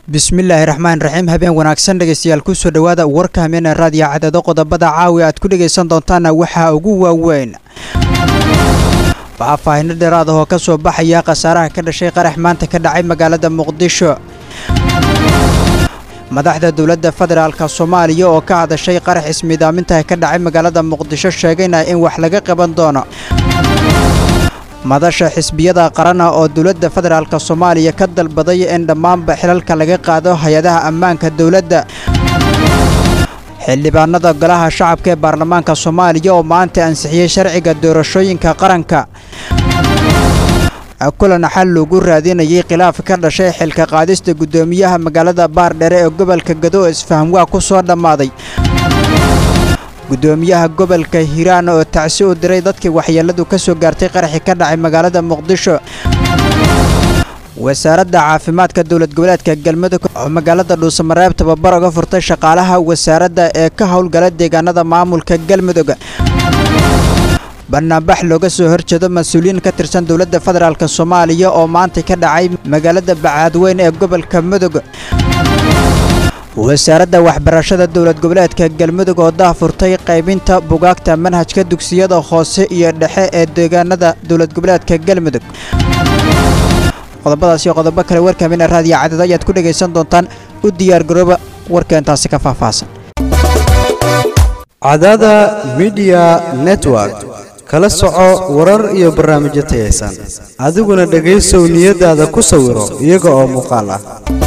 bismillaahi raxmaan raxiim habeen wanaagsan dhegaystayaal kusoo dhowaada warka hameena raadiyo cadado qodobada caawi aad ku dhegaysan doontaana waxaa ugu waaweyn faahfaahino dheeraad ahoo ka soo baxaya khasaaraha ka dhashay qarax maanta ka dhacay magaalada muqdisho madaxda dowladda federaalka soomaaliya oo ka hadashay qarax ismiidaamintaha ka dhacay magaalada muqdisho sheegayna in wax laga qaban doono madasha xisbiyada qarana oo dowladda federaalka soomaaliya ka dalbaday in dhammaanba xilalka laga qaado hay-adaha ammaanka dowladda xildhibaanada golaha shacabka ee baarlamaanka soomaaliya oo maanta ansixiyey sharciga doorashooyinka qaranka kulan xal loogu raadinayay khilaaf ka dhashay xilka qaadista guddoomiyaha magaalada baardhere ee gobolka gado isfahamwaa ku soo dhammaaday guddoomiyaha gobolka hiiraan oo tacsi u diray dadkii waxyeelladu ka soo gaartay qaraxi ka dhacay magaalada muqdisho wasaaradda caafimaadka dowlad goboleedka galmudug oo magaalada dhuusamareeb tababar uga furtay shaqaalaha wasaaradda ee ka howlgala deegaanada maamulka galmudug banaanbax looga soo horjeedo mas-uuliyiin ka tirsan dowladda federaalk soomaaliya oo maanta ka dhacay magaalada bacaadweyn ee gobolka mudug wasaaradda waxbarashada dowlad goboleedka galmudug oo daahfurtay qaybinta bugaagta manhajka dugsiyada hoose iyo dhexe ee deegaanada dowlad goboleedka galmudug qodobadaas iyo qodobo kale warkaamina raadiyo cadad ayaad ku dhegaysan doontaan u diyaargarooba warkeentaasi ka faahfaahsan cadada midiya network kala soco warar iyo barnaamijyo tayaysan adiguna dhegaysow niyadaada ku sawiro iyaga oo muuqaal ah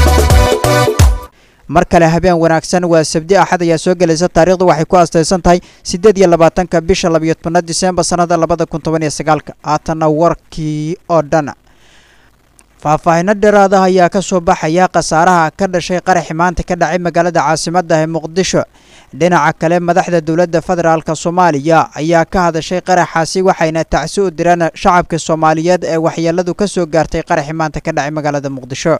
mar kale habeen wanaagsan waa sabdi axad ayaa soo gelaysa taariikhdu waxay ku astaysan tahay siddeed iyo labaatanka bisha labayo tobnaad diseembar sannada labada kun toban iyo sagaalka haatanna warkii oo dhan faahfaahino dheeraadaha ayaa ka soo baxaya khasaaraha ka dhashay qaraxi maanta ka dhacay magaalada caasimadda ee muqdisho dhinaca kale madaxda dowladda federaalka soomaaliya ayaa ka hadashay qaraxaasi waxayna tacsi u direen shacabka soomaaliyeed ee waxyeelladu ka soo gaartay qaraxi maanta ka dhacay magaalada muqdisho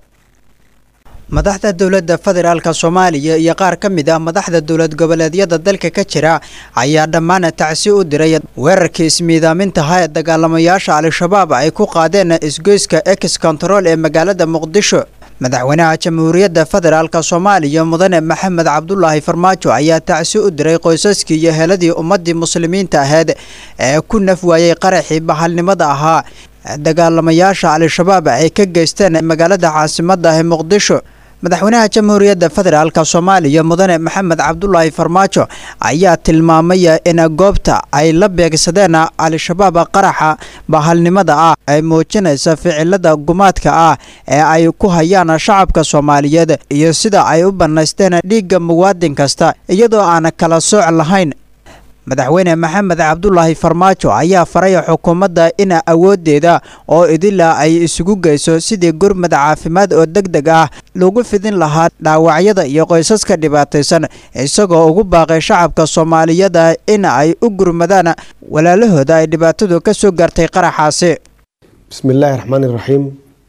madaxda dowladda federaalka soomaaliya iyo qaar ka mid ah madaxda dowlad goboleedyada dalka ka jira ayaa dhammaan tacsi u diray weerarkii ismiidaamintaha ee dagaalamayaasha al-shabaab ay ku qaadeen isgoyska ex control ee magaalada muqdisho madaxweynaha jamhuuriyadda federaalka soomaaliya mudane maxamed cabdulaahi farmaajo ayaa tacsi u diray qoysaskii iyo heladii ummaddii muslimiinta ahayd ee ku naf waayey qaraxii bahalnimada ahaa dagaalamayaasha al-shabaab ay ka geysteen magaalada caasimadda ee muqdisho madaxweynaha jamhuuriyadda federaalka soomaaliya mudane maxamed cabdulaahi farmaajo ayaa tilmaamay in goobta ay la beegsadeen al-shabaab qaraxa bahalnimada ah ay muujinaysa ficilada gumaadka ah ee ay ku hayaan shacabka soomaaliyeed iyo sida ay u bannaysteen dhiigga muwaadin kasta iyadoo aan kala sooc lahayn madaxweyne maxamed cabdulaahi farmaajo ayaa faray xukuumadda in awooddeeda oo idila ay isugu geyso sidii gurmad caafimaad oo deg deg ah lagu fidin lahaa dhaawacyada iyo qoysaska dhibaataysan isagoo ugu baaqay shacabka soomaaliyada in ay u gurmadaan walaalahooda ay dhibaatadu ka soo gaartay qaraxaasi bismi illaahi raxmaani iraxiim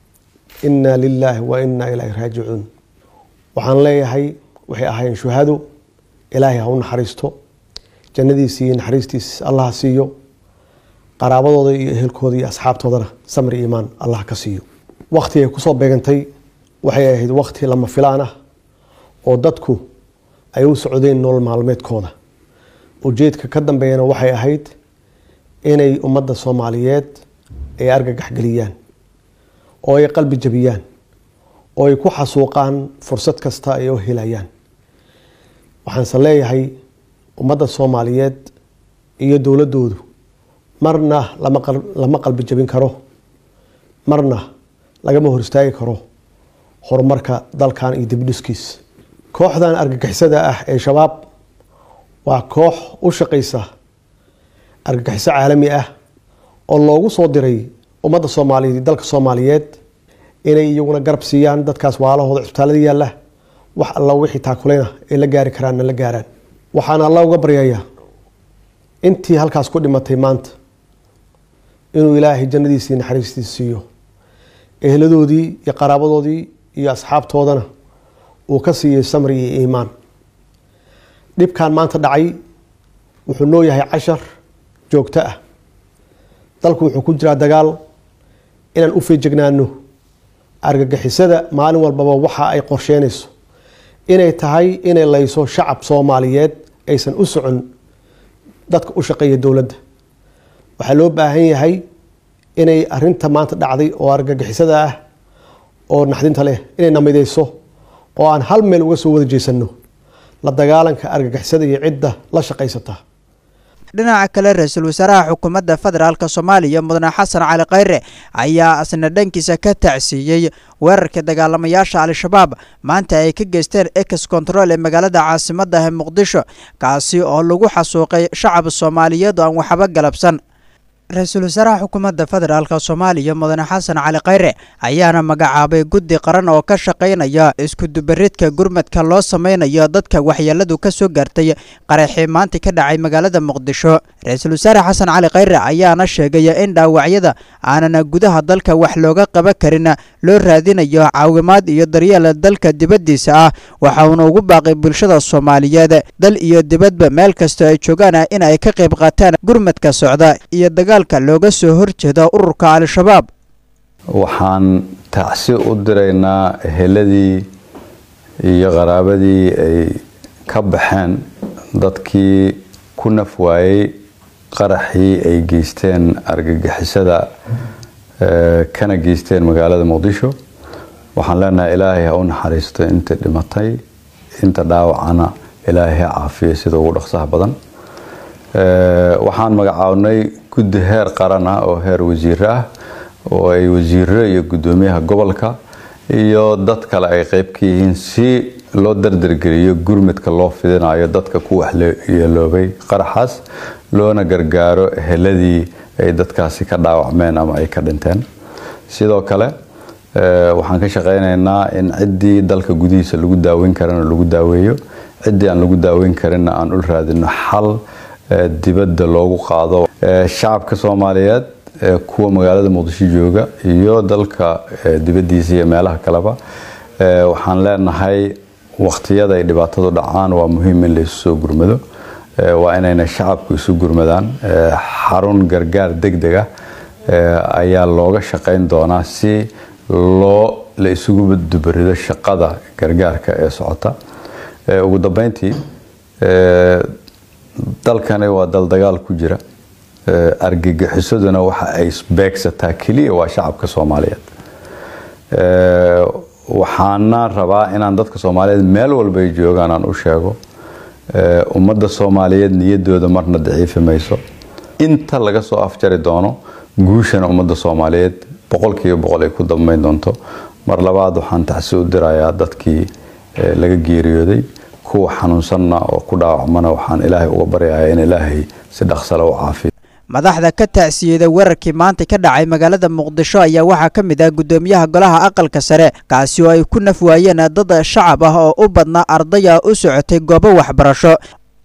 innaa lilaahi wa innaa ilaahi raajicuun waxaan leeyahay waxay ahaayeen shuhado ilaahay ha u naxariisto jannadiisi iyo naxariistiis allah siiyo qaraabadooda iyo ehelkooda iyo asxaabtoodana samri iimaan allah ka siiyo wakti ay kusoo beegantay waxay ahayd wakti lama filaan ah oo dadku ay u socdeen nolol maalmeedkooda ujeedka ka dambeeyana waxay ahayd inay ummadda soomaaliyeed ay argagaxgeliyaan oo ay qalbi jabiyaan oo ay ku xasuuqaan fursad kasta ay u helayaan waxaanse leeyahay ummadda soomaaliyeed iyo dowladoodu marna lama qalbi jabin karo marna lagama hor istaagi karo horumarka dalkan iyo dibdhiskiis kooxdan argagixisada ah ee shabaab waa koox u shaqaysa argagixiso caalami ah oo loogu soo diray ummadda soomaaliyeed iyo dalka soomaaliyeed inay iyaguna garab siiyaan dadkaas waalahooda cisbitaalada yaalla wax alla wixii taakuleyna ay la gaari karaanna la gaaraan waxaana alla uga baryayaa intii halkaas ku dhimatay maanta inuu ilaahay jannadiisii naxariistiisa siiyo eheladoodii iyo qaraabadoodii iyo asxaabtoodana uu ka siiyey samri iyo iimaan dhibkan maanta dhacay wuxuu noo yahay cashar joogto ah dalku wuxuu ku jiraa dagaal inaan u feejignaano argagixisada maalin walbaba waxa ay qorsheynayso inay tahay inay layso shacab soomaaliyeed aysan u socon dadka u shaqeeya dowladda waxaa loo baahan yahay inay arinta maanta dhacday oo argagixisada ah oo naxdinta leh inay namideyso oo aan hal meel uga soo wada jeesano la dagaalanka argagixisada iyo cidda la shaqaysata dhinaca kale ra-iisul wasaaraha xukuumadda federaalk soomaaliya mudane xasan cali khayre ayaa asna dhankiisa ka tacsiiyey weerarka dagaalamayaasha al-shabaab maanta ay ka geysteen ex control ee magaalada caasimadda ee muqdisho kaasi oo lagu xasuuqay shacab soomaaliyeed oo aan waxba galabsan ra-iisul wasaaraha xukuumadda federaalk soomaaliya mudane xasan cali khayre ayaana magacaabay guddi qaran oo ka shaqaynaya iskudubaridka gurmadka loo sameynayo dadka waxyeeladu ka soo gaartay qaraxii maanta ka dhacay magaalada muqdisho ra-iisul wasaare xasan cali khayre ayaana sheegay in dhaawacyada aanana gudaha dalka wax looga qaban karin loo raadinayo caawimaad iyo daryeel dalka dibaddiisa ah waxa uuna ugu baaqay bulshada soomaaliyeed dal iyo dibadba meel kastoo ay joogaan in ay ka qayb qaataan gurmadka socda iyo dagaalka looga soo horjeeda ururka al-shabaab waxaan tacsi u diraynaa eheladii iyo qaraabadii ay ka baxeen dadkii ku naf waayey qaraxii ay geysteen argagixisada kana geysteen magaalada muqdisho waxaan leenahay ilaahay ha u naxariisto inta dhimatay inta dhaawacana ilaahay ha caafiyo sida ugu dhaqsaha badan waxaan magacaabnay guddi heer qaran ah oo heer wasiiro ah oo ay wasiiro iyo guddoomiyaha gobolka iyo dad kale ay qeyb ka yihiin si loo dardargeliyo gurmadka loo fidinayo dadka ku waxyeeloobay qaraxaas loona gargaaro eheladii ay dadkaasi ka dhaawacmeen ama ay ka dhinteen sidoo kale waxaan ka shaqeynaynaa in ciddii dalka gudihiisa lagu daaweyn karana lagu daaweeyo ciddii aan lagu daaweyn karinna aan u raadino xal dibadda loogu qaado shacabka soomaaliyeed kuwa magaalada muqdisho jooga iyo dalka dibaddiisa iyo meelaha kaleba waxaan leenahay waqtiyada ay dhibaatadu dhacaan waa muhiim in laysu soo gurmado waa inayna shacabku isu gurmadaan xarun gargaar deg deg ah ayaa looga shaqeyn doonaa si loo la isugu dubarido shaqada gargaarka ee socota ugu dambeyntii dalkani waa dal dagaal ku jira argagixisaduna waxa ay beegsataa keliya waa shacabka soomaaliyeed waxaana rabaa inaan dadka soomaaliyeed meel walba ay joogaan aan u sheego ummadda soomaaliyeed niyadooda marna daciifi mayso inta laga soo afjari doono guushana ummadda soomaaliyeed boqolkiiba boqol ay ku dambeyn doonto mar labaad waxaan tacsi u dirayaa dadkii laga geeriyooday kuwa xanuunsanna oo ku dhaawacmana waxaan ilaahay uga baryayaa in ilaahay si dhaqsale u caafiyo madaxda ka tacsiyeeda weerarkii maanta ka dhacay magaalada muqdisho ayaa waxaa ka mid ah guddoomiyaha golaha aqalka sare kaasi oo ay ku naf waayeen dad shacab ah oo u badnaa ardaya u socotay goobo waxbarasho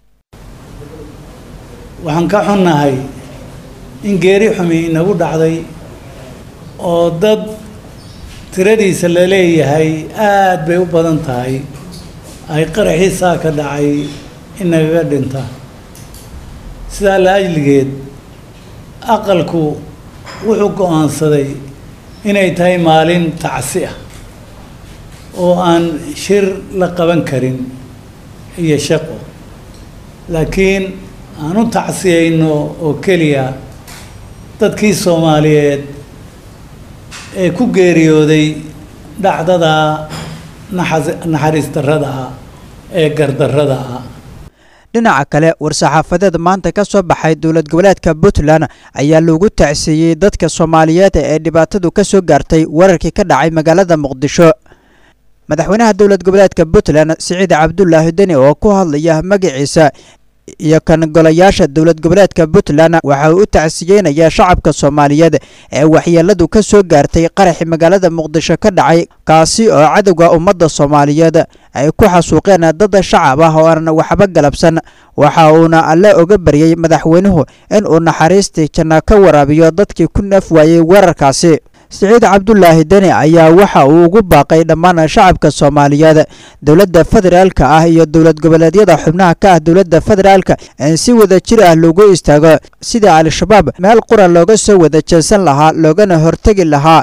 waxaan ka xunnahay in geeri xumi inagu dhacday oo dad tiradiisa la leeyahay aad bay u badan tahay ay qaraxiisaa ka dhacay inagaga dhinta sidaa la ajligeed aqalku wuxuu go-aansaday inay tahay maalin tacsi ah oo aan shir la qaban karin iyo shaqo laakiin aan u tacsiyayno oo keliya dadkii soomaaliyeed ee ku geeriyooday dhacdada naxariis darrada ah ee gardarrada ah dhinaca kale war-saxaafadeed maanta ka soo baxay dowlad goboleedka puntland ayaa loogu tacsiiyey dadka soomaaliyeed ee dhibaatadu ka soo gaartay weerarkii ka dhacay magaalada muqdisho madaxweynaha dowlad goboleedka puntland siciid cabdulaahi deni oo ku hadlaya magaciisa iyo kan golayaasha dowlad goboleedka puntland waxa uu u tacsiyeynayaa shacabka soomaaliyeed ee waxyeeladu ka soo gaartay qaraxii magaalada muqdisho ka dhacay kaasi oo cadowga ummadda soomaaliyeed ay ku xasuuqeen dad shacab ah oo aan waxba galabsan waxa uuna alle oga baryey madaxweynuhu in uu naxariistii janna ka waraabiyo dadkii ku naf waayey weerarkaasi siciid cabdulaahi deni ayaa waxa uu ugu baaqay dhammaan shacabka soomaaliyeed dowladda federaalka ah iyo dowlad goboleedyada xubnaha ka ah dowladda federaalka in si wada jir ah loogu istaago sidii al-shabaab meel qura looga soo wada jeesan lahaa loogana hortegi lahaa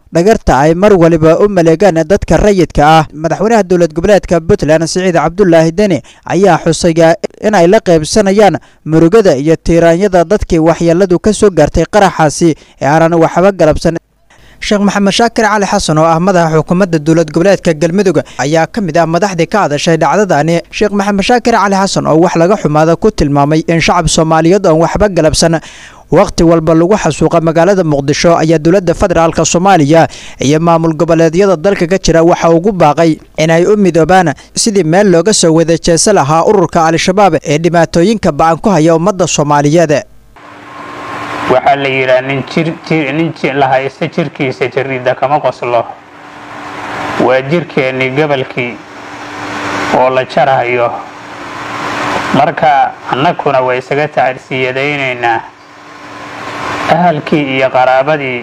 dhagarta ay mar waliba u maleegaan dadka rayidka ah madaxweynaha dowlad goboleedka puntland siciid cabdulaahi deni ayaa xusaya in ay la qaybsanayaan murugada iyo tiiraanyada dadkii waxyeeladu ka soo gaartay qaraxaasi ee aanan waxba galabsan sheekh maxamed shaakir cali xasan oo ah madaxa xukuumadda dowlad goboleedka galmudug ayaa ka mid ah madaxdii ka hadashay dhacdadani sheekh maxamed shaakir cali xasan oo wax laga xumaada ku tilmaamay in shacab soomaaliyeed oon waxba galabsan wakhti walba lagu xasuuqa magaalada muqdisho ayaa dowladda federaalk soomaaliya iyo maamul goboleedyada dalka ka jira waxa ugu baaqay inay u midoobaan sidii meel looga soo wada jeesa lahaa ururka al-shabaab ee dhibaatooyinka ba-an ku haya ummadda soomaaliyeed waxaa la yidhaha nin nin la haysta jirkiisa jariida kama qoslo waa jirkeennii gobolkii oo la jarahayo marka annaguna waa isaga tacarsiyadaynaynaa ahalkii iyo qaraabadii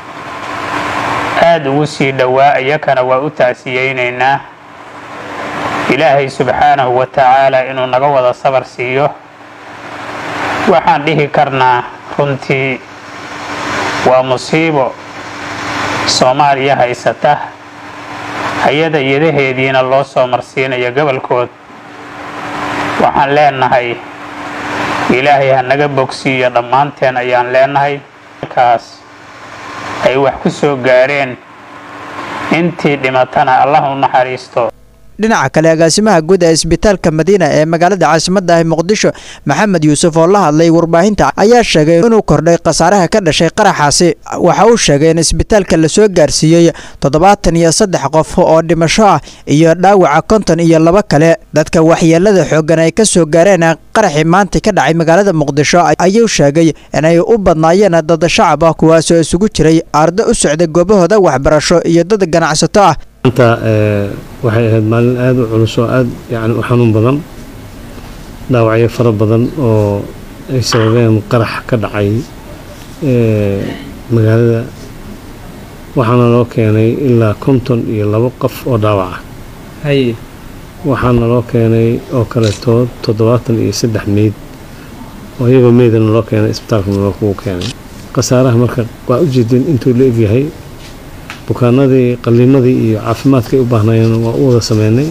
aada ugu sii dhowaa iyakana waa u tacsiyaynaynaa ilaahay subxaanahu wa tacaala inuu naga wada sabar siiyo waxaan dhihi karnaa runtii waa musiibo soomaaliya haysata hay-ada yadaheediina loo soo marsiinayo gobolkood waxaan leenahay ilaahay ha naga bogsiiyo dhammaanteen ayaan leenahay markaas ay wax ku soo gaareen intii dhimatana allah u naxariisto dhinaca kale agaasimaha guud ee isbitaalka madiina ee magaalada caasimadda ah muqdisho maxamed yuusuf oo la hadlay warbaahinta ayaa sheegay inuu kordhay khasaaraha ka dhashay qaraxaasi waxa uu sheegay in isbitaalka lasoo gaarsiiyey toddobaatan iyo saddex qof oo dhimasho ah iyo dhaawaca konton iyo laba kale dadka waxyeelada xooggan ay ka soo gaareen qaraxii maanta ka dhacay magaalada muqdisho ayuu sheegay inay u badnaayeen dad shacab ah kuwaasoo isugu jiray ardo u socday goobahooda waxbarasho iyo dad ganacsato ah maanta waxay ahayd maalin aada u culus oo aada yani u xanuun badan dhaawacyo fara badan oo ay sababeen qarax ka dhacay magaalada waxaana loo keenay ilaa konton iyo labo qof oo dhaawac ah waxaana loo keenay oo kaleeto toddobaatan iyo saddex meyd oo iyagoo meydana loo keenay isbitaalkana loo kugu keenay khasaaraha marka waa u jeedin intuu la egyahay bukaanadii qalliimadii iyo caafimaadkay u baahnaayeen waa u wada sameynay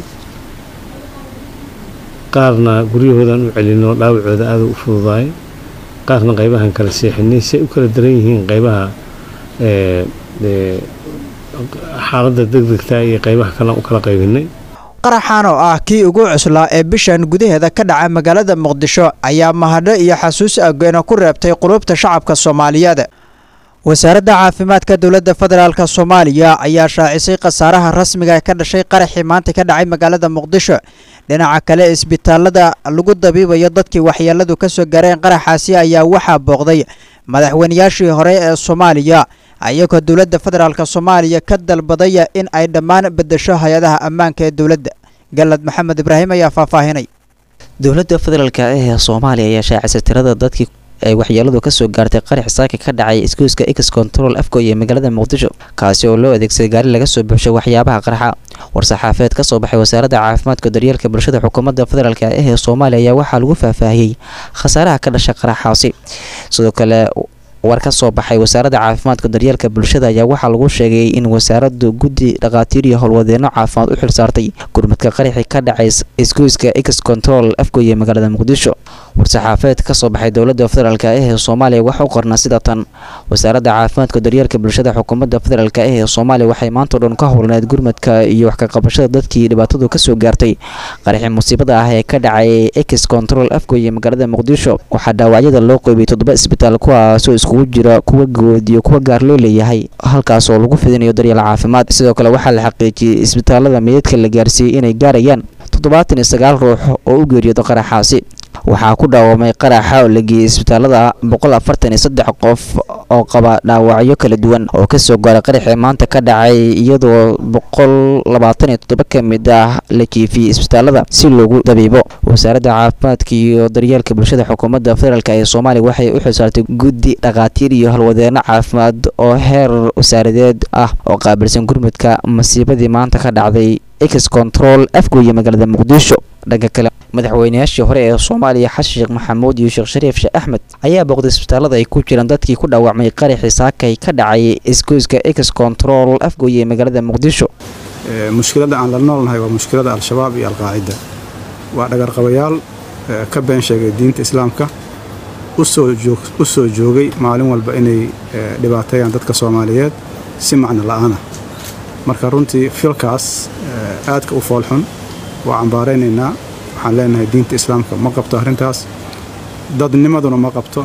qaarna guryahoodan u celinoo dhaawacooda aada u fududaay qaarna qaybahan kala seexinay si ay u kala daran yihiin qaybaha xaaladda degdegta iyo qaybaha kale u kala qaybinay qaraxan oo ah kii ugu cuslaa ee bishan gudaheeda ka dhaca magaalada muqdisho ayaa mahadho iyo xasuus agoena ku reebtay qulubta shacabka soomaaliyeed wasaaradda caafimaadka dowladda federaalk soomaaliya ayaa shaacisay khasaaraha rasmiga ka dhashay qaraxii maanta ka dhacay magaalada muqdisho dhinaca kale isbitaalada lagu dabiibayo dadkii waxyeeladu ka soo gaareen qaraxaasi ayaa waxaa booqday madaxweynayaashii hore ee soomaaliya ayagoo dowladda federaalk soomaaliya ka dalbadaya in ay dhammaan beddesho hay-adaha ammaanka ee dowladda galad maxamed ibraahim ayaa faahfaahinay dowladda federaalk ee soomaaliya ayaa shaacisay tirada dadkii ay waxyeeladu ka soo gaartay qarax saaka ka dhacay iskuuska x control afgo iyo magaalada muqdisho kaasi oo loo adeegsaday gaari laga soo buuxshay waxyaabaha qarxa war-saxaafeed ka soo baxay wasaaradda caafimaadka daryeelka bulshada xukuumadda federaalk ah ee soomaaliya ayaa waxaa lagu faahfaahiyey khasaaraha ka dhashay qaraxaasi sidoo kale war ka soo baxay wasaaradda caafimaadka daryeelka bulshada ayaa waxaa lagu sheegay in wasaaraddu guddi dhakhaatiir iyo howlwadeenno caafimaad u xilsaartay gurmadka qaraxii ka dhacay iskuiska x control afgoye magaalada muqdisho war-saxaafeed ka soo baxay dowladda federaalk ah ee soomaaliya waxa u qornaa sida tan wasaaradda caafimaadka daryeelka bulshada xukuumadda federaalk ah ee soomaaliya waxay maantao dhan ka howlneed gurmadka iyo wax ka qabashada dadkii dhibaatadu kasoo gaartay qaraxii musiibada ah ee ka dhacay x control afgoye magaalada muqdisho waxaa dhaawacyada loo qeybiyay toddoba isbitaal kuwaasoo iskugu jira kuwa good iyo kuwa gaar loo leeyahay halkaas oo lagu fidinayo daryeel caafimaad sidoo kale waxaa la xaqiijiyey isbitaalada meydadka la gaarsiiyey inay gaarayaan toddobaatan iyo sagaal ruux oo u geeriyooda qaraxaasi waxaa ku dhaawamay qaraxa oo la geeyey isbitaalada boqol afartan iyo saddex qof oo qaba dhaawacyo kala duwan oo kasoo gaaray qaraxii maanta ka dhacay iyadoo boqol labaatan iyo toddoba ka mid ah la jiifiyey isbitaalada si loogu dabiibo wasaaradda caafimaadka iyo daryeelka bulshada xukuumadda federaalk ee soomaaliya waxay u xilsaartay guddi dhakhaatiir iyo halwadeenno caafimaad oo heer wasaaradeed ah oo qaabilsan gurmudka masiibadii maanta ka dhacday ex control afgooye magaalada muqdisho dhanka kale madaxweynayaashii hore ee soomaaliya xasan sheekh maxamuud iyo sheekh shariif sheekh axmed ayaa booqday isbitaalada ay ku jiraan dadkii ku dhaawacmay qaraxii saakay ka dhacay isgoyska ex control afgooye ee magaalada muqdisho mushkiladda aan la noolnahay waa mushkilada al-shabaab iyo alqaacida waa dhagarqabayaal ka been sheegay diinta islaamka u soo joogay maalin walba inay dhibaateeyaan dadka soomaaliyeed si macno la'aana marka runtii filkaas aadka u foolxun waa cambaaraynaynaa waxaan leenahay diinta islaamka ma qabto arrintaas dadnimaduna ma qabto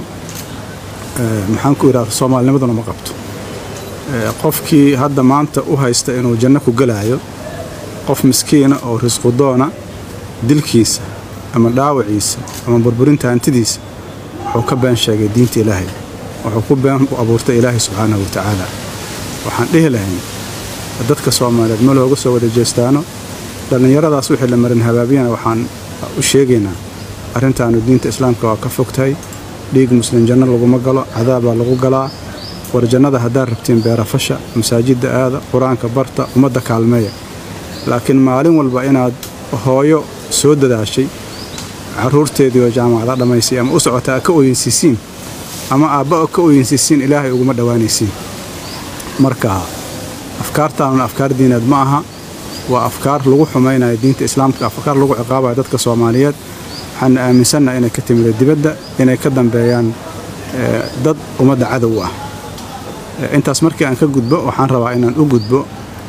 maxaan ku idhahda soomaalinimaduna ma qabto qofkii hadda maanta u haysta inuu janno ku gelaayo qof miskiina oo risqudoona dilkiisa ama dhaawaciisa ama burburinta hantidiisa wuxuu ka been sheegay diinta ilaahay wuxuu ku been u abuurtay ilaahay subxaanahu wa tacaala waxaan dhihi lahayn dadka soomaaliyeed ma looga soo wada jeestaano dhallinyaradaas wixii la marin habaabiyana waxaan u sheegaynaa arrintaanu diinta islaamka waa ka fogtahay dhiig muslim janno laguma galo cadaabaa lagu galaa war jannada haddaad rabtiin beerafasha masaajidda aada qur-aanka barta ummadda kaalmeeya laakiin maalin walba inaad hooyo soo dadaashay carruurteedii oo jaamacada dhammaysay ama u socota a ka ooyinsiisiin ama aabba ka ooyinsiisiin ilaahay uguma dhowaanaysiin marka afkaartaanuna afkaar diineed ma aha waa afkaar lagu xumaynayo diinta islaamka afkaar lagu ciqaabayo dadka soomaaliyeed waxaana aaminsannaha inay ka timida dibadda inay ka dambeeyaan dad ummadda cadow ah intaas markii aan ka gudbo waxaan rabaa inaan u gudbo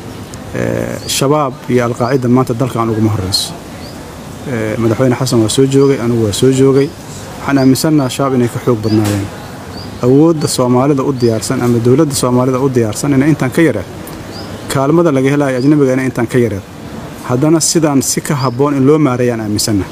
shabaab iyo alqaacida maanta dalkan uguma horrayso madaxweyne xasan waa soo joogay anugu waa soo joogay waxaan aaminsannaha shabaab inay ka xoog badnaayeen awoodda soomaalida u diyaarsan ama dowladda soomaalida u diyaarsan inay intaan ka yareed kaalmada laga helayo ajnabiga inay intaan ka yareed haddana sidaan si ka habboon in loo maareeyaan aaminsannaha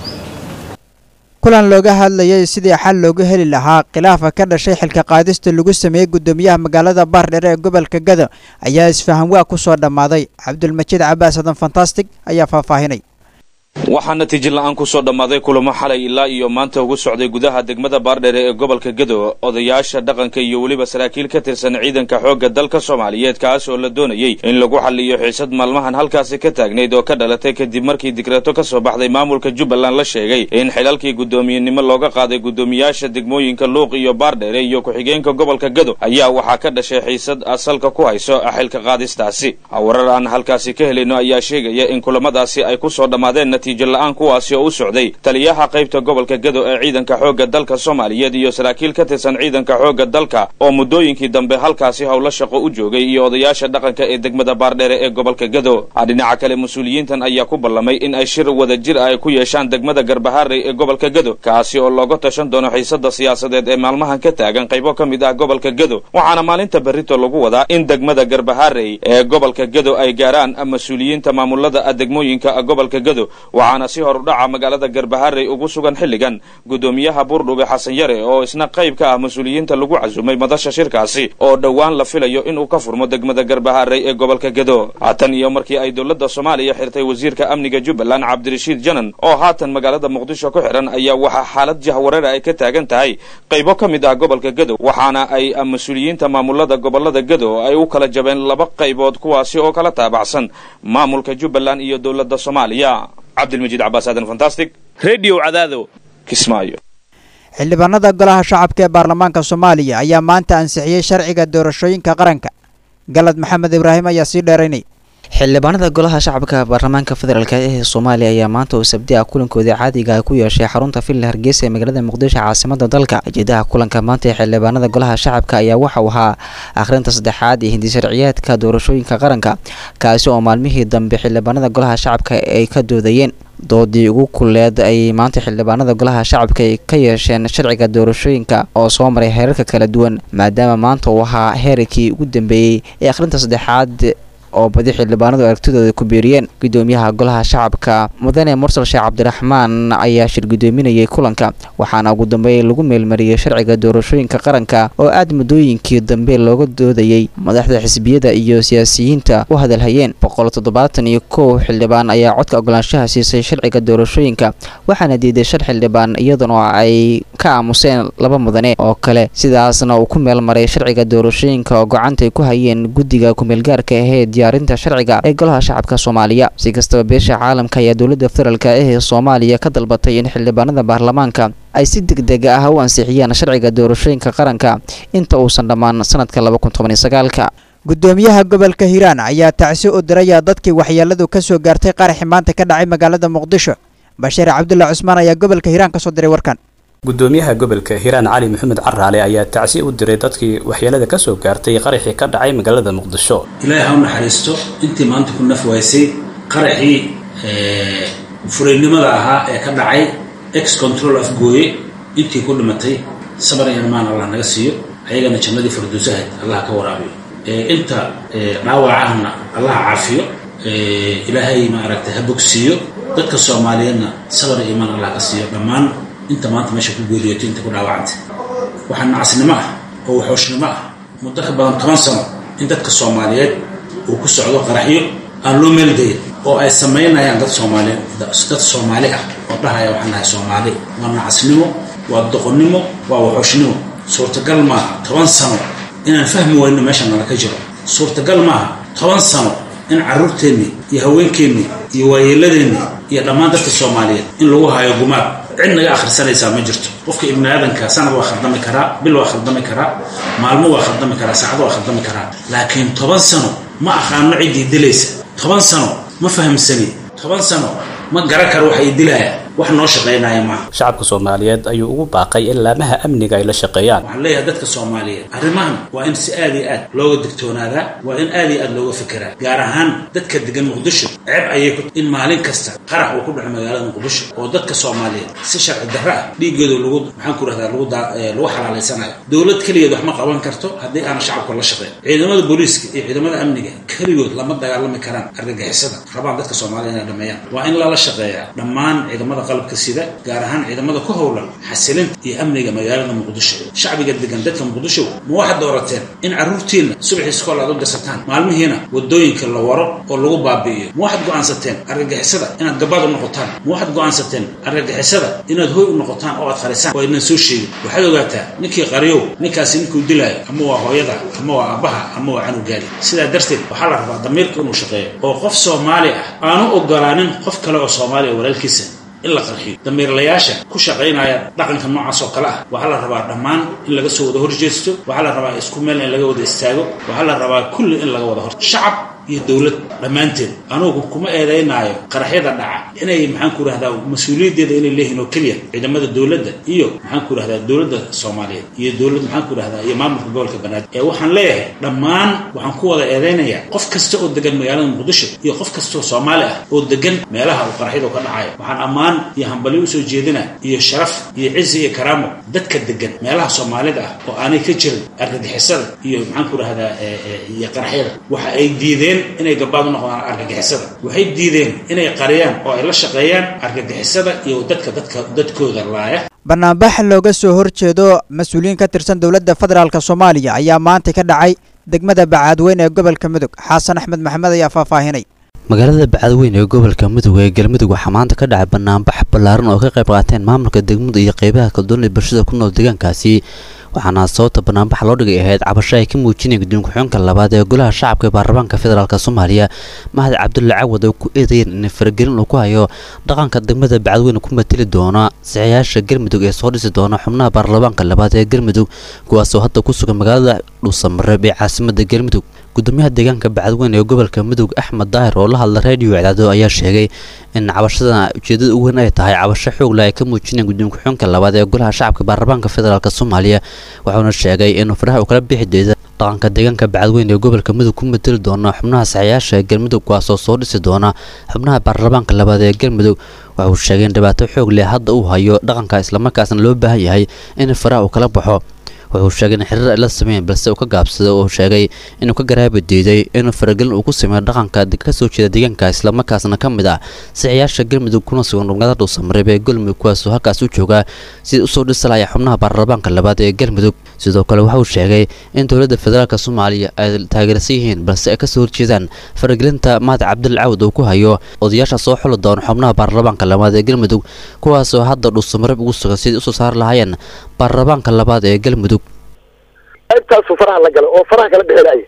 kulan looga hadlayay sidii xal looga heli lahaa khilaafa ka dhashay xilka qaadista lagu sameeyey guddoomiyaha magaalada baardheere ee gobolka gado ayaa isfahan waa ku soo dhammaaday cabdulmajiid cabaas hadan fantastic ayaa faahfaahinay waxaa natiijo la-aan ku soo dhammaaday kulamo xalay ilaa iyo maanta ugu socday gudaha degmada baardheere ee gobolka gado odayaasha dhaqanka iyo weliba saraakiil ka tirsan ciidanka xoogga dalka soomaaliyeed kaas oo la doonayey in lagu xaliyo xiisad maalmahan halkaasi ka taagnayd oo ka dhalatay kadib markii digreeto ka soo baxday maamulka jubbaland la sheegay in xilalkii guddoomiyenimo looga qaaday guddoomiyaasha degmooyinka luuq iyo baardheere iyo ku-xigeenka gobolka gado ayaa waxaa ka dhashay xiisad asalka ku hayso xilka qaadistaasi warar aan halkaasi ka helayno ayaa sheegaya in kulamadaasi ay ku soo dhammaadeen natiijo la-aan kuwaasi oo u socday taliyaha qaybta gobolka gado ee ciidanka xoogga dalka soomaaliyeed iyo saraakiil ka tirsan ciidanka xoogga dalka oo muddooyinkii dambe halkaasi howlo shaqo u joogay iyo odayaasha dhaqanka ee degmada baardheere ee gobolka gado dhinaca kale mas-uuliyiintan ayaa ku ballamay in ay shir wada jir ay ku yeeshaan degmada garbaharey ee gobolka gado kaasi oo looga tashan doono xiisada siyaasadeed ee maalmahan ka taagan qaybo ka mid ah gobolka gado waxaana maalinta berrito lagu wadaa in degmada garbaharey ee gobolka gado ay gaaraan mas-uuliyiinta maamulada degmooyinka gobolka gado waxaana si hor udhaca magaalada garbaharey ugu sugan xilligan guddoomiyaha buurdhube xasan yare oo isna qayb ka ah mas-uuliyiinta lagu casumay madasha shirkaasi oo dhowaan la filayo inuu ka furmo degmada garbaharey ee gobolka gado tan iyo markii ay dowladda soomaaliya xirtay wasiirka amniga jubbaland cabdirashiid janan oo haatan magaalada muqdisho ku xidhan ayaa waxaa xaalad jahwareer ay ka taagan tahay qaybo ka mid ah gobolka gado waxaana ay mas-uuliyiinta maamulada gobolada gado ay u kala jabeen laba qaybood kuwaasi oo kala taabacsan maamulka jubbaland iyo dowladda soomaaliya cabdilmajiid cabaas aadan fantastic redio cadaado kismaayo xildhibaanada golaha shacabka ee baarlamaanka soomaaliya ayaa maanta ansixiyey sharciga doorashooyinka qaranka galad maxamed ibraahim ayaa sii dheeraynay xildhibaanada golaha shacabka baarlamaanka federaalk ee soomaaliya ayaa maanta oo sabti ah kulankoodii caadiga ah ku yeeshay xarunta villa hargeysa ee magaalada muqdisho caasimada dalka ujeedaha kulanka maanta ee xildhibaanada golaha shacabka ayaa waxa uu ahaa akhrinta saddexaad ee hindisharciyeedka doorashooyinka qaranka kaasi oo maalmihii dambe xildhibaanada golaha shacabka ay ka doodayeen doodii ugu kulleed ay maanta xildhibaanada golaha shacabka ay ka yeesheen sharciga doorashooyinka oo soo maray heerarka kala duwan maadaama maanta uu ahaa heerarkii ugu dambeeyey ee akhrinta saddexaad oo badi xildhibaanadu aragtidooda ku biiriyeen gudoomiyaha golaha shacabka mudane mursal sheekh cabdiraxmaan ayaa shir gudoominayay kulanka waxaana ugu dambeyn lagu meelmariyey sharciga doorashooyinka qaranka oo aad muddooyinkii dambe looga doodayey madaxda xisbiyada iyo siyaasiyiinta u hadalhayeen boqol toddobaatan iyo kow xildhibaan ayaa codka ogolaanshaha siisay sharciga doorashooyinka waxaana diiday shan xildhibaan iyaduna ay ka aamuseen laba mudane oo kale sidaasna uu ku meelmaray sharciga doorashooyinka oo gacantay ku hayeen guddiga kumeelgaarka aheyd diyaarinta sharciga ee golaha shacabka soomaaliya si kastaba beesha caalamka ayaa dowladda federaalk ah ee soomaaliya ka dalbatay in xildhibaanada baarlamaanka ay si degdeg ah u ansixiyaan sharciga doorashooyinka qaranka inta uusan dhammaan sanadka laba kun toban iyo sagaalka gudoomiyaha gobolka hiiraan ayaa tacsi u diraya dadkii waxyeeladu ka soo gaartay qaraxi maanta ka dhacay magaalada muqdisho bashiir cabdulla cusmaan ayaa gobolka hiiraan kasoo diray warkan gudoomiyaha gobolka hiiraan cali maxamed caraale ayaa tacsi u diray dadkii waxyeelada ka soo gaartay qaraxii ka dhacay magaalada muqdisho ilaahay ha u naxariisto intii maanta ku naf waysay qaraxii furaynimada ahaa ee ka dhacay ex control afgooye intii ku dhimatay sabar iyo imaan allah naga siiyo ayagana jannadii farduusahayd allah ka waraabiyo inta dhaawacahna allah caafiyo ilaahay ma aragtay ha bogsiiyo dadka soomaaliyeedna sabar iyo imaan allah ka siiyo dhammaan inta maanta meesha ku geeriyoto inta ku dhaawacantay waxaa nacasnimo ah oo waxooshnimo ah muddo ka badan toban sano in dadka soomaaliyeed uu ku socdo qaraxyo aan loo meeldayin oo ay samaynayaan dad soomaali dad soomaali ah oo dhahaya waxaan nahay soomaali waa nacasnimo waa doqonnimo waa waxooshnimo suurtagal maaha toban sano inaan fahmi weyno meesha nala ka jiro suurtagal maaha toban sano in carruurteennii iyo haweenkeennii iyo waayeeladeenni iyo dhammaan dadka soomaaliyeed in lagu hayo gumaad cid naga akhrisanaysaa ma jirto qofka ibni aadanka sanad waa khaldami karaa bil waa khaldami karaa maalmo waa khaldami karaa saacado waa khaldami karaa laakiin toban sano ma aqaano ciddii dilaysa toban sano ma fahamsani toban sano ma garan karo wax ay dilaaya wax noo shaqaynaya maaha shacabka soomaaliyeed ayuu ugu baaqay in laamaha amniga ay la shaqeeyaan waxaan leeyahay dadka soomaaliyeed arrimahan waa in si aad iyo aad looga digtoonaadaa waa in aad iyo aad looga fekeraa gaar ahaan dadka degan muqdisho ceeb ayay ku in maalin kasta qarax uu ku dhaco magaalada muqdisho oo dadka soomaaliyeed si sharci darro ah dhiigooda lagu maxaan ku rahdaa lagu daa lagu xalaalaysanayo dowlad keligeed wax ma qaban karto haddii aana shacabka la shaqeyn ciidamada booliiska iyo ciidamada amniga keligood lama dagaalami karaan argagixisada rabaan dadka soomaaliya inay dhameeyaan waa in lala shaqeeyaa dhammaan ciidamada qalabka sida gaar ahaan ciidamada ku howlan xasilinta iyo amniga magaalada muqdisho shacbiga degan dadka muqdisho ma waxaad doorateen in carruurtiinna subaxii iskool aad u dirsataan maalmihiina wadooyinka la waro oo lagu baabi'iyo ma waxaad go'aansateen argagixisada inaad gabaad u noqotaan ma waxaad go'aansateen argagixisada inaad hoy u noqotaan oo aad qarisaan oo aynan soo sheegin waxaad ogaataa ninkii qariyow ninkaasi ninkuu dilaayo ama waa hooyada ama waa aabbaha ama waa canugaadi sidaa darteed waxaa la rabaa damiirka inuu shaqeeyo oo qof soomaali ah aanu ogolaanin qof kale oo soomaaliya walaalkiisa in la qarxiyo damiirlayaasha ku shaqaynaya dhaqanka noocaas oo kale ah waxaa la rabaa dhammaan in laga soo wada horjeesto waxaa la rabaa isku meel in laga wada istaago waxaa la rabaa kulli in laga wada hor shacab iyo dowlad dhammaanteed anugu kuma eedaynaayo qaraxyada dhaca inay maxaan ku rahdaa mas-uuliyaddeeda inay leeyihiin oo keliya ciidamada dowladda iyo maxaan ku rahdaa dowladda soomaaliyeed iyo dowlad maxaan ku rahdaa iyo maamulka gobolka banaadir ee waxaan leeyahay dhammaan waxaan ku wada eedaynayaa qof kasta oo degan magaalada muqdisho iyo qof kastaoo soomaali ah oo degan meelaha uu qaraxyadu ka dhacayo waxaan ammaan iyo hambalyo usoo jeedina iyo sharaf iyo cizi iyo karaamo dadka degan meelaha soomaalida ah oo aanay ka jirin argagixisada iyo maxaan ku rahdaa iyo qaraxyada waxa ay diideen inay gabaad u noqdaan argagixisada waxay diideen inay qariyaan oo ay la shaqeeyaan argagixisada iyo dadka dadka dadkooda laaya banaanbax looga soo horjeedo mas-uuliyiin ka tirsan dowladda federaalk soomaaliya ayaa maanta ka dhacay degmada bacaadweyne ee gobolka mudug xasan axmed maxamed ayaa faahfaahinay magaalada bacadweyne ee gobolka mudug ee galmudug waxaa maanta ka dhacay banaanbax ballaaran oo ka qayb qaateen maamulka degmadu iyo qeybaha kaldoon ee bulshada ku nool deegaankaasi waxaana sababta banaanbaxa loo dhigay ahayd cabasho ay ka muujinayeen guddoon ku-xigeenka labaad ee golaha shacabka ee baarlamaanka federaalk soomaaliya mahad cabdulle cawad oo ku eedeeyeen in faragelin uu ku hayo dhaqanka degmada bacadweyne ku mateli doona saxayaasha galmudug ee soo dhisi doona xubnaha baarlamaanka labaad ee galmudug kuwaasoo hadda ku sugan magaalada dhuusamareeb ee caasimada galmudug gudoomiyaha deegaanka bacadweyne ee gobolka mudug axmed daahir oo la hadla reediyo icdaado ayaa sheegay in cabashadan ujeedada ugu weyn ay tahay cabasho xoogla ay ka muujinayeen guddoon ku-xigeenka labaad ee golaha shacabka baarlamaanka federaalk soomaaliya wuxuuna sheegay inuu faraha uu kala bixi deeda dhaqanka deegaanka bacadweyne ee gobolka mudug ku mateli doona xubnaha saxayaasha ee galmudug kuwaasoo soo dhisi doona xubnaha baarlamaanka labaad ee galmudug waxauu sheegay in dhibaato xoog leh hadda uu hayo dhaqanka islamarkaasna loo baahan yahay in faraha uu kala baxo wuxuu sheegay in xiriir ay la sameeyeen balse uu ka gaabsaday oo sheegay inuu ka garaabi diiday inuu faragelin uu ku sameeyo dhaqanka ka soo jeeda deegaanka islamarkaasna ka mid ah saxayaasha galmudug kuna sugan magaalada dhuusamareeb ee galmudug kuwaasoo halkaas u joogaa sidii usoo dhisalaya xubnaha baarlamaanka labaad ee galmudug sidoo kale waxauu sheegay in dowladda federaalk soomaaliya ay taageersan yihiin balse ay kasoo horjeedaan faragelinta mahad cabdil cawd uu ku hayo odayaasha soo xuli doona xubnaha baarlamaanka labaad ee galmudug kuwaasoo hadda dhuusamareeb ugu sugan sidii usoo saari lahaayeen baarlamaanka labaad ee galmudug qaybtaasu faraha la galay oo faraha kala bixinaya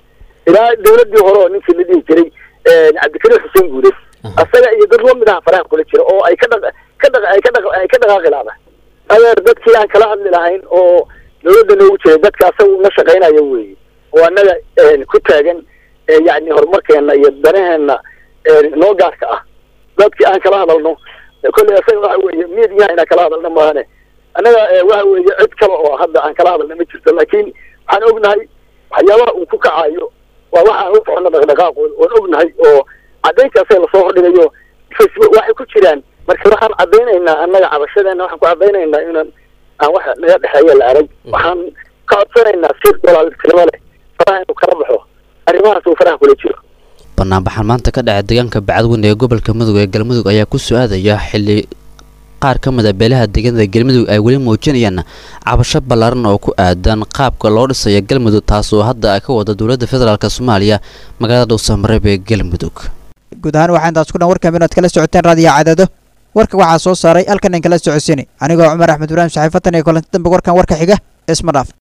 ilaa dawladdii hore oo ninkii la dhihi jiray cabdikariim xuseen guude asaga iyo dad lamid aha faraha kula jira oo ay ka dhaq ka dhaq ay ka dhaq ay ka dhaqaaqi laada adeer dadkii aan kala hadli lahayn oo dawladda noogu jiray dadka asaga una shaqaynayo weeye oo annaga ku taagan yacni horumarkeena iyo danaheenna noo gaarka ah dadkii aan kala hadalno kolley asaga waxa weeye miidiyaha inaan kala hadalno maahane annaga waxa weeye cid kale oo hadda aan kala hadalna ma jirto laakiin waxaan ognahay waxyaabaha uu ku kacayo waa waxa aan u socono dhaqdhaqaaqooda oon ognahay oo caddayntaasee lasoo hordhigayo facebook waxay ku jiraan marka waxaan caddaynaynaa annaga cabashadeena waxaan ku caddaynaynaa inaan aan wax naga dhexeeya la arag waxaan ka codsanaynaa si walaaltinimo leh faraha inuu kala baxo arrimahaas uu faraha kula jiro banaanbaxan maanta ka dhacay deegaanka bacadweyne ee gobolka mudug ee galmudug ayaa ku soo aadaya xilli qaar ka mid a beelaha deegaanada galmudug ay weli muujinayaan cabasho ballaaran oo ku aadan qaabka loo dhisayo galmudug taasoo hadda ay ka wada dowladda federaalk soomaaliya magaalada dhowsamareeb ee galmudug guud ahaan waxaa intaas ku dhan warkan inaad kala socoteen raadiyo cadado warka waxaa soo saaray halkan in kala socodsiinay anigoo cumar axmed ibraahim saxiifatan iyo kulanti dambe warkan warka xiga isma dhaaf